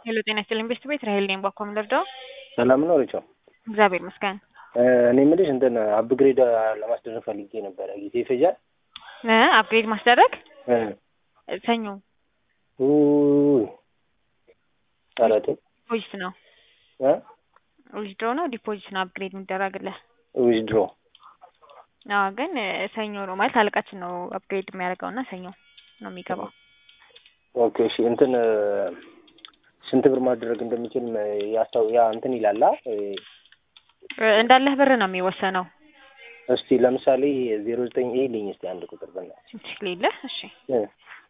ሄሎ ጤና ይስጥልኝ ቤስት ቤት ራሄል ነኝ። ባኮ ምንደርደው ሰላም ነው ሪቻው? እግዚአብሔር ይመስገን። እኔ የምልሽ እንትን አፕግሬድ ለማስደረግ ፈልጌ ነበረ። ጊዜ ይፈጃል? እ አፕግሬድ ማስደረግ እ ሰኞ ውይ ኧረ ተው ዲፖዚት ነው እ ዊዝድሮ ነው ዲፖዚት ነው አፕግሬድ የሚደረግልህ። ዊዝድሮ አዎ ግን እ ሰኞ ነው ማለት አለቃችን ነው አፕግሬድ የሚያደርገው እና ሰኞ ነው የሚገባው። ኦኬ እሺ እንትን ስንት ብር ማድረግ እንደሚችል ያስታው ያ እንትን ይላላ እ እ እንዳለህ ብር ነው የሚወሰነው። እስቲ ለምሳሌ ዜሮ ዘጠኝ ይሄ ልኝ እስቲ አንድ ቁጥር በእናትሽ እሺ ሌለህ እሺ እ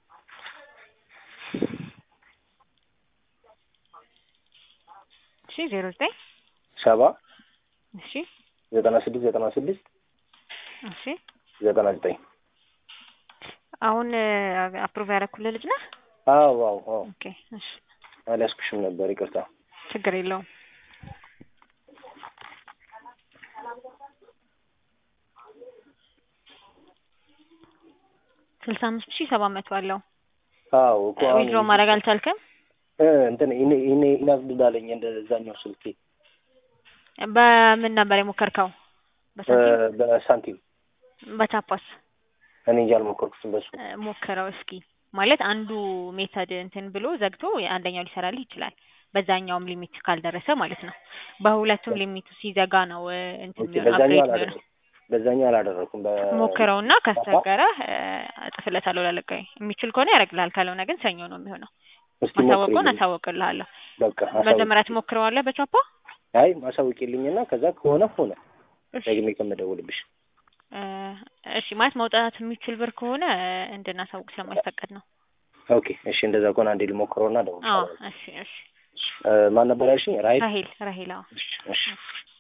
እሺ ዜሮ ዘጠኝ ሰባ እሺ ዘጠና ስድስት ዘጠና ስድስት እሺ ዘጠና ዘጠኝ አሁን አፕሩቭ ያደረኩልህ ልጅ ነህ? አዎ አዎ አዎ ኦኬ እሺ አልያዝኩሽም ነበር ይቅርታ። ችግር የለውም። ስልሳ አምስት ሺህ ሰባት መቶ አለው። አዎ እኮ አሁን ዊዝድሮ ማድረግ አልቻልክም? እ እንትን ኢኔ ኢኔ ኢናግድ አለኝ እንደዛኛው ስልኬ በምን ነበር የሞከርከው? በሳንቲም እ በሳንቲም በቻፓስ እኔ እንጂ አልሞከርኩትም በሱ እ ሞክረው እስኪ ማለት አንዱ ሜተድ እንትን ብሎ ዘግቶ አንደኛው ሊሰራልህ ይችላል። በዛኛውም ሊሚት ካልደረሰ ማለት ነው። በሁለቱም ሊሚቱ ሲዘጋ ነው እ እንትን ኦኬ የሚሆነው በዛኛው አፕግሬድ የሚሆነው። አላደረኩም በዛኛው አላደረኩም በ ሞክረውና ካስቸገረህ እ እጥፍለታለሁ ላለቃዬ የሚችል ከሆነ ያደርግልሃል። ካልሆነ ግን ሰኞ ነው የሚሆነው። እስቲ ማሳወቁን ሞክሪልኝ። አሳውቅልሃለሁ። በቃ አሳውቂ። መጀመሪያ ትሞክረዋለህ በቻፓ አይ ማሳውቂልኝና ከዛ ከሆነ ሆነ እሺ ደግሜ ከምደውልብሽ እ እሺ ማለት መውጣት የሚችል ብር ከሆነ እ እንድናሳውቅ ስለማይፈቀድ ነው። ኦኬ እሺ እንደዛ ከሆነ አንዴ ልሞክረውና አዎ እደውልልሻለሁ። እሺ እሺ እ ማን ነበር ያልሽኝ? ራይት ራሄል ራሄል አዎ እሺ እሺ